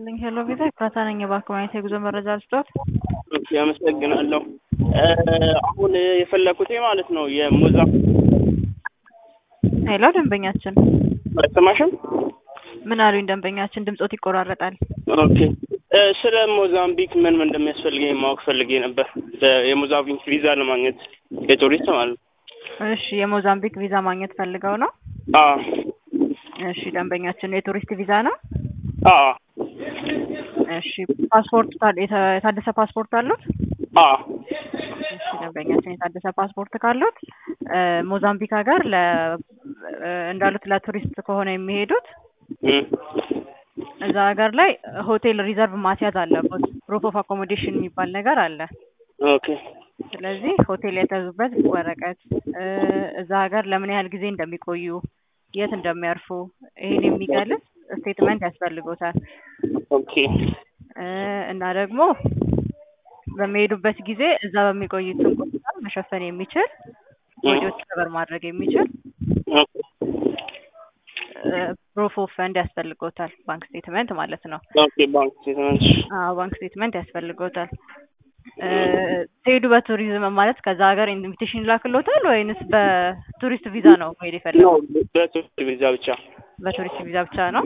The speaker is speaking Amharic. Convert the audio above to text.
ይስጥልኝ ሄሎ ቪዛ ኤፍራታ ነኝ። የባንክ ማግኘት የጉዞ መረጃ ልስጦት? እሺ አመሰግናለሁ። አሁን የፈለኩት ማለት ነው የሙዛ ሄሎ ደንበኛችን አይሰማሽም? ምን አሉኝ? ደንበኛችን ድምጾት ይቆራረጣል። ኦኬ ስለ ሞዛምቢክ ምን ምን እንደሚያስፈልገኝ ማወቅ ፈልጌ ነበር። የሞዛምቢክ ቪዛ ለማግኘት የቱሪስት ማለት ነው። እሺ የሞዛምቢክ ቪዛ ማግኘት ፈልገው ነው? አዎ እሺ ደንበኛችን የቱሪስት ቪዛ ነው? አዎ እሺ ፓስፖርት ታል- የታ- የታደሰ ፓስፖርት አሉት? አዎ እሺ ደንበኛችን የታደሰ ፓስፖርት ካሉት ሞዛምቢክ ሀገር ለ እንዳሉት ለቱሪስት ከሆነ የሚሄዱት እም፣ እዛ ሀገር ላይ ሆቴል ሪዘርቭ ማስያዝ አለበት። ፕሩፍ ኦፍ አኮሞዴሽን የሚባል ነገር አለ። ኦኬ ስለዚህ ሆቴል የተያዙበት ወረቀት እ እዛ ሀገር ለምን ያህል ጊዜ እንደሚቆዩ የት እንደሚያርፉ ይሄን የሚገልጽ ስቴትመንት ያስፈልጎታል። ኦኬ እ እና ደግሞ በሚሄዱበት ጊዜ እዛ በሚቆዩትን ቆይታ መሸፈን የሚችል ወጪዎች ከበር ማድረግ የሚችል ኦኬ ፕሩፍ ኦፍ ፈንድ ያስፈልጎታል። ባንክ ስቴትመንት ማለት ነው። ኦኬ ባንክ ስቴትመንት አዎ ባንክ ስቴትመንት ያስፈልጎታል። እ ሲሄዱ በቱሪዝም ማለት ከዛ ሀገር ኢንቪቴሽን ይላክሎታል ወይንስ በቱሪስት ቪዛ ነው መሄድ ነው የፈለገው? በቱሪስት ቪዛ ብቻ በቱሪስት ቪዛ ብቻ ነው።